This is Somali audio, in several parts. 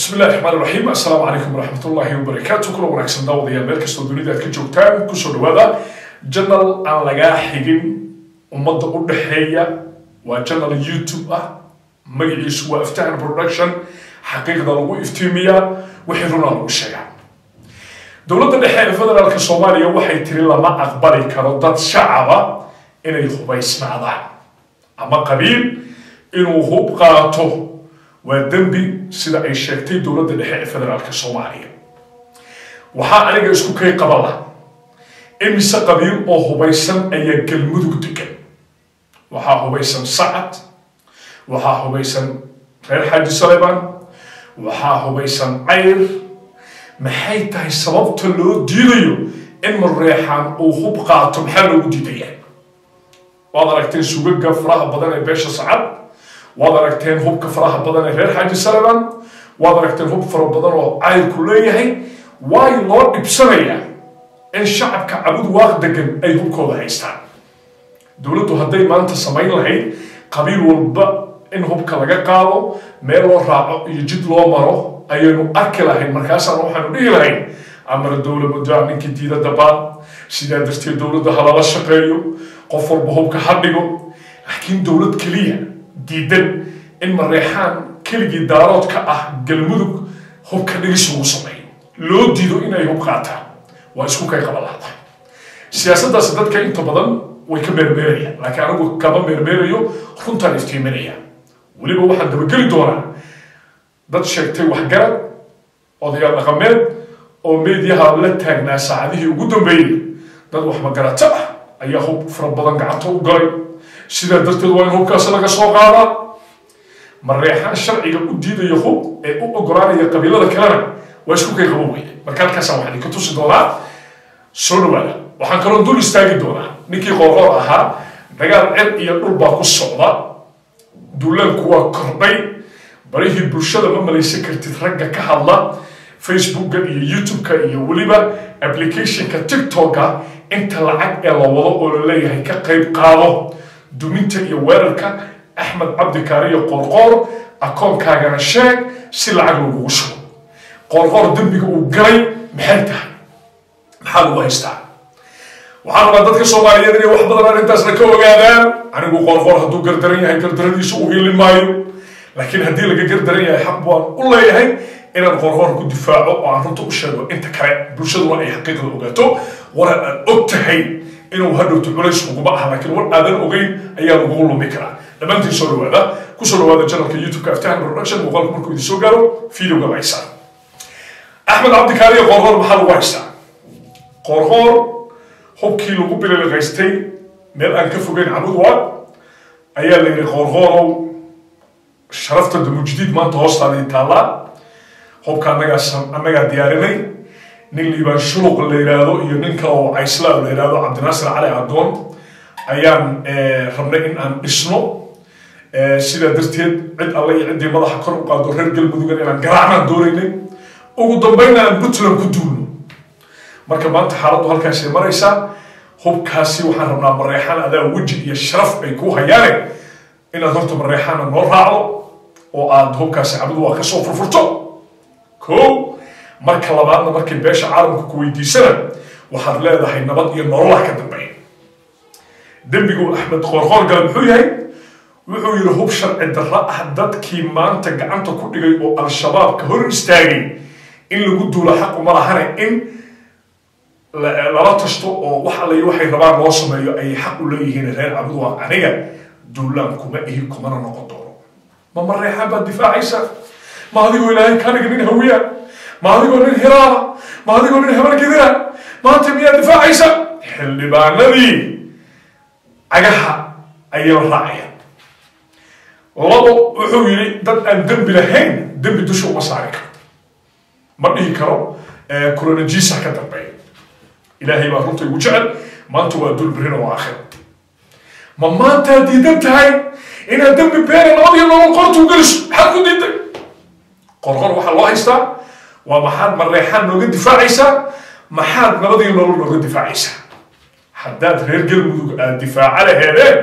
bismi illahi raxmaan iraxiim assalaamu calaykum waraxmat ullaahi wabarakaatu kula wanaagsan daawadayaal meel kastoo dunida aad ka joogtaan kusoo dhawaada janal aan lagaa xigin ummadda u dhexeeya waa janal youtube ah magaciisu waa aftahan production xaqiiqda lagu iftiimiyaa wixii runaa lagu sheegaa dowladda dhexe ee federaalka soomaaliya waxay tiri lama aqbali karo dad shacaba inay hubaysnaadaan ama qabiil inuu hub qaato waa dembi sida ay sheegtay dowladda dhexe ee federaalka soomaaliya waxaa aniga isku kay qabala imise qabiil oo hubaysan ayaa galmudug degan waxaa hubaysan sacad waxaa hubaysan reer xaaji saleban waxaa hubaysan cayr maxay tahay sababta loo diidayo in mareexaan uu hub qaato maxaa loogu diidaya waad aragteen sugaga faraha badan ee beesha sacad waad aragteen hubka faraha badan ee reer xaaji saleban waad aragteen hub fara badan oo cayrku leeyahay waay loo dhibsanayaa in shacabka cabud waaq degan ay hubkooda haystaan dowladdu hadday maanta samayn lahayd qabiil walba in hubka laga qaado meel loo raaco iyo jid loo maro ayaynu arki lahayn markaasaan waxaanu dhihi lahayn amara dowla muddaa ninkii diida dabaan sidaa darteed dowladda halala shaqeeyo qof walba hubka ha dhigo laakiin dowlad keliya diidan in mareexaan keligii daarood ka ah galmudug hubka dhigis lagu sameeyo loo diido inay hub qaataan waa isku kay qabalaada siyaasaddaasi dadka inta badan way ka meermeerayaan laakiin anigu kama meermeerayo runtaan iftiiminaya weliba waxaan dabageli doonaa dad sheegtay waxgarad odayaal dhaqameed oo meediyaha la taagnaa saacadihii ugu dambeeyey dad wax magarato ah ayaa hub fara badan gacanta u galay sidaa darteed waa in hubkaasi laga soo qaadaa mareexaan sharciga u diidaya hub ee u ogolaanaya qabiilada kalena waa isku kay qabo weyne marka halkaasaan waxaan idinka tusi doonaa soo dhawaada waxaan kaloo dul istaagi doonaa ninkii qoorqoor ahaa dagaal cel iyo dhul baa ku socda duulaanku waa kordhay barihii bulshada ma malaysan kartid ragga ka hadla facebooka iyo youtube-ka iyo weliba applicationka tiktok-ka inta lacag ee la wado oo la leeyahay ka qayb qaado duminta iyo weerarka axmed cabdikaariyo qoorqoor akoonkaagana sheeg si lacag lagugu shubo qoorqoor dembiga uu galay maxay tahay maxaa lagu haystaa waxaan rabaa dadka soomaaliyeed inay wax badan arrintaasna ka ogaadaan anigu qoorqoor hadduu gardaran yahay gardaradiisu u hilin maayo laakiin haddii laga gardaran yahay xaq baan u leeyahay inaan qoorqoor ku difaaco oo aan runta u sheego inta kale bulshaduna ay xaqiiqda ogaato waran aan og tahay inuu hadhowto culays uguma aha laakiin war aadan ogeyn ayaa lagugu lumi karaa dhammaantiin soo dhawaada kusoo dhawaada janalka youtube-ka aftahan production muuqaalku markuu idin soo gaaro videoga la haystaa axmed cabdikaariyo qoorqoor maxaa lagu haystaa qoorqoor hubkii lagu bililiqaystay meel aan ka fogeyn cabudwa ayaa la yidhi qoorqoorow sharafta damujdiid maanta hoostaadii taallaa hubka annagaa annagaa diyaarinay nin liibaan shuluq la yidhaahdo iyo nin kale oo cayslaa la yidhaahdo cabdinaasir cali adoon ayaan rabnay in aan dhisno sidaa darteed cid alle iyo ciddii madaxa kor u qaado reer galmudugan inaan garaacnaan doonaynay ugu dambayna aan puntland ku duulno marka maanta xaaladdu halkaasay maraysaa hubkaasi waxaan rabnaa mareexaan adaa weji iyo sharaf ay ku hayaane inaad horta mareexaana noo raacdo oo aad hubkaasi cabadu waa kasoo furfurto ko marka labaadna markay beesha caalamka ku weydiisana waxaad leedahay nabad iyo nololah ka dambeeya dembigu axmed qoorqoor gale muxuu yahay wuxuu yidhi hub sharci darro ah dadkii maanta gacanta ku dhigay oo al-shabaabka hor istaagay in lagu duulo xaquma lahane in lala tashto oo wax alla waxay rabaan loo sameeyo ayay xaq u leeyihiin reer cabudwaaq aniga duulaan kuma ihi kumana noqon doono ma mareexaan baad difaacaysa ma adigoo ilaahay kaniga nin hawiya ma adigoo nin hiraala ma adigoo nin habargedira maanta miyaad difaacaysa xildhibaanadii cagaha ayay la raacayaan labo wuxuu yidhi dad aan dembi lahayn dembi dusha uma saari karo ma dhihi karo kulanajiisa ka dambeeya ilaahay baa runta igu jecel maanta waa dul berina waa aakhira ma maantaad diidan tahay inaad dembi beena labadiyo nolol qortuu geliso maxaad ku diiday qorqor waxaa loo haystaa waa maxaad mareexaan nooga difaacaysaa maxaad nabadiyo nolol nooga difaacaysaa haddaad reer galmudug aad difaaca laheedeen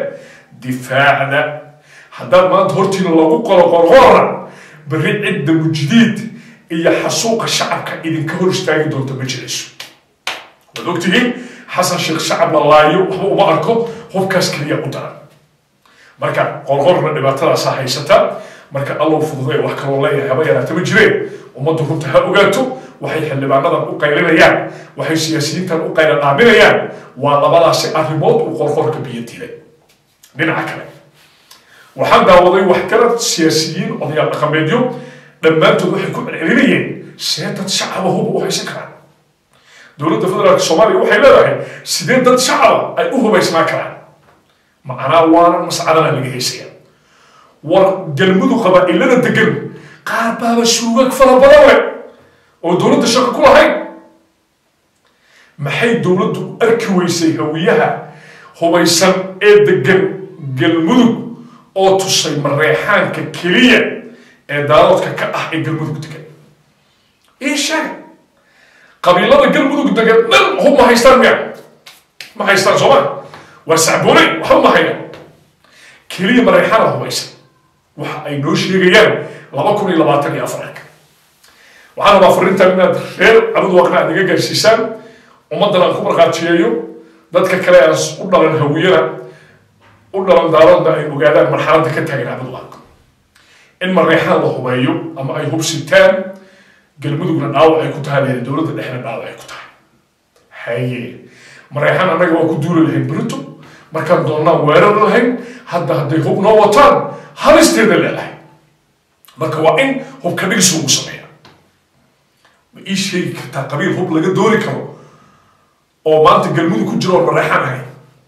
difaacda haddaad maanta hortiina lagu qolo qorqorna berri cidda mujdiid iyo xasuuqa shacabka idinka hor istaagi doonta ma jirayso waad ogtihiin xasan sheekh shacab la laayo waxba uma arko hubkaas keliya u daran marka qorqorna dhibaatadaasa haysata marka allow fududay wax kaloo leeyahay haba yaraata ma jireen ummaddu runta ha ogaato waxay xildhibaanadan u qaylinayaan waxay siyaasiyiintan u qayla dhaaminayaan waa labadaasi arrimood uu qorqorka biyo dilay dhinaca kale waxaan daawaday waxgarad siyaasiyiin odayaal dhaqameedyo dhammaantood waxay ku celcelinayeen see dad shacaba huba u haysan karaan dowladda federaalka soomaaliya waxay leedahay sidee dad shacaba ay u hubaysnaa karaan macnaa waana mascadana laga haysaya war galmudug qabaa'ilada degan qaar baaba suugag fara badan leh oo dowladda shaqo ku lahayn maxay dowladdu u arki weysay hawiyaha hubaysan ee degan galmudug oo tusay mareexaanka keliya ee daaloodka ka ah ee galmudug degan ii sheega qabiilada galmudug degan dhan hub ma haystaan miya ma haystaan sooma waa sacboonay waxba ma hayaan keliya mareexaana hubaysan waxa ay noo sheegayaan laba kun iyo labaatan iyo afarka waxaan rabaa fariintan inaad reer cabud waaqna aad iga gaarsiisaan ummaddan aan ku markhaatiyeeyo dadka kale aan u dhalan hawiyana u dhalan daaloodna ay ogaadaan marxaladda ka taagan cabud waaq in mareexaan la hubeeyo ama ay hubsitaan galmudugna dhaawac ay ku tahay leedahay dowladda dhexna dhaawac ay ku tahay haye mareexaan annaga waa ku duuli lahayn berito markaan doonnaan weerar lahayn hadda hadday hub noo wataan halisteeda leedahay marka waa in hubka dhigsi ugu sameeya ma ii sheegi kartaa qabiil hub laga dooni karo oo maanta galmudug ku jiro oo mareexaan ahay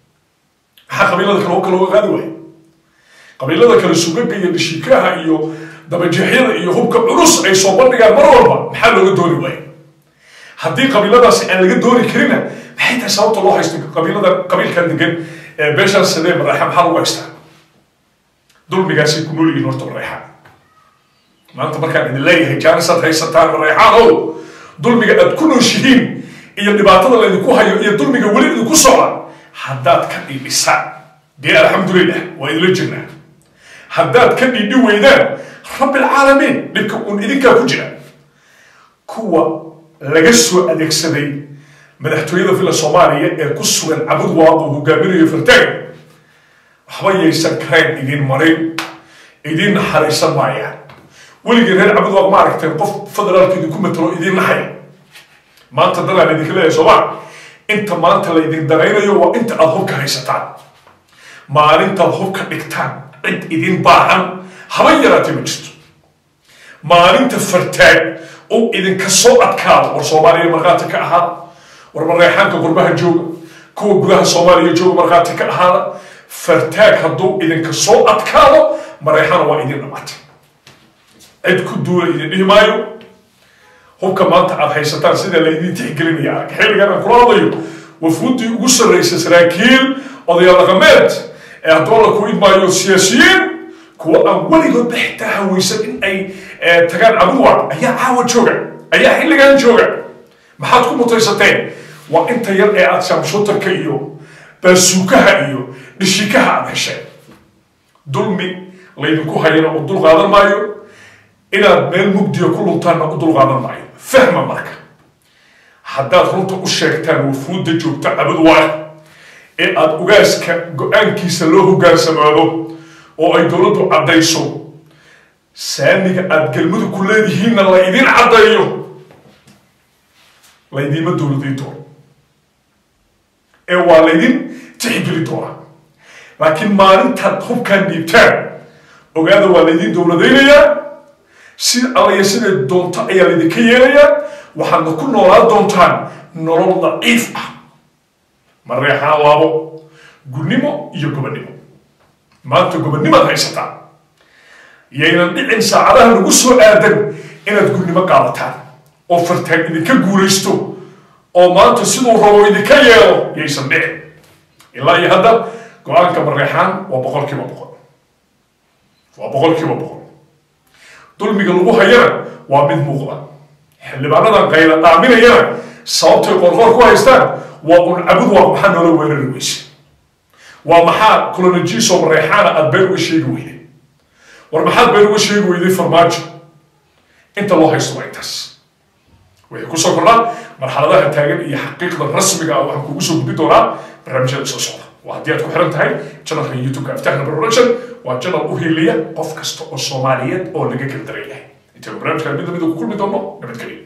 maxaa qabiilada kale hubka looga qaadi waayo qabiilada kale sugaga iyo dhishikaha iyo dabajeexyada iyo hubka culus ay soo bandhigaan mar walba maxaa looga dooni waayo haddii qabiiladaasi aan laga dooni karina maxay tahay sababta loo haysto qabiilada qabiilkan degan ee beeshaan sadee mareexa maxaa lagu haystaa dulmigaasay ku nool yihiin horta mareexaan maanta markaan idin leeyahay jaanisaad haysataan mareexaan ow dulmiga aad ku nooshihiin iyo dhibaatada laydinku hayo iyo dulmiga weli idinku socda haddaad ka dhidhisaan dee alxamdulilah waa idinla jirnaa haddaad ka dhidhi weydaan rabbilcaalamiin dhibka uun idinkaa ku jira kuwa laga soo adeegsaday madaxtooyada villa soomaaliya ee ku sugan cabud waaqu hogaaminayo fartaaga waxba yaysan karayn idin marin idin naxariisan maayaan weligii reer cabud waaq ma aragteen qof federaalka idinku matalo idin naxaya maanta dadaan idinka leeyahay sooma inta maanta laydin danaynayo waa inta aada hubka haysataan maalintaad hubka dhigtaan cid idin baahan haba yaraatee ma jirto maalinta fartaag uu idinka soo adkaado war soomaaliya markhaati ka ahaada war mareexaanka gurbaha jooga kuwa gudaha soomaaliya jooga markhaati ka ahaada fartaag hadduu idinka soo adkaado mareexana waa idin dhamaatay cid ku duula idin dhihi maayo hubka maanta aad haysataan sida laydin tixgelinaya arag xilligan aan kula hadlayo wafuuddii ugu sarraysa saraakiil odayaal dhaqameed ee haddoo la ku idmaayo siyaasiyiin kuwa aan weligoodba xitaa hawaysan in ay tagaan cabuwa ayaa caawa jooga ayaa xilligan jooga maxaad ku mutaysateen waa inta yar ee aad shamshutarka iyo baasuukaha iyo dhishikaha aad hesheen dulmi laydinku hayana u dul qaadan maayo inaad meel mugdiya ku luntaanna u dul qaadan maayo fahma marka haddaad runta u sheegtaan wafuudda joogta cabad waay ee aada ugaaska go-aankiisa loo hogaansamaado oo ay dowladdu caddayso saamiga aada galmudug ku leedihiinna la idin caddeeyo laydiima dowladayn doono ee waa laydin tixgeli doonaa laakiin maalintaad hubkaan dhiibtaan ogaada waa laydin dowladaynayaa si allaya siday doonto ayaa laydinka yeelayaa waxaadna ku noolaan doontaan nolol daciif ah mareexaan laabo gudnimo iyo gobonnimo maanta gobonnimaad haysataan yaynan dhicin saacadaha lagu soo aadan inaad gudnimo qaadataan oo fartaag idinka guulaysto oo maanta siduu rabo idinka yeelo yaysan dhicin ilaa iyo hadda go-aanka mareexaan waa boqol kiiba boqol waa boqol kiiba boqol dulmiga lagu hayana waa mid muuqda xildhibaanadan qayla dhaaminayana sababtay qorqoor ku haystaan waa un cabud waa maxaa noola weerari weyse waa maxaa colonjiso mareexaana aada been uga sheegi weyday war maxaad been uga sheegi weyday farmaajo inta loo haysto waa intaas waxay kusoo kordhaan marxaladaha taagan iyo xaqiiqda rasmiga ah waxaan kugu soo gudbi doonaa barnaamijyada soo socda waa haddii aad ku xiran tahay channelka youtube-ka aftahna production waa channel u heliya qof kasta oo soomaaliyeed oo laga gardaran yahay intaynu barnaamijkan mid lamida ku kulmi doono nabadgelyo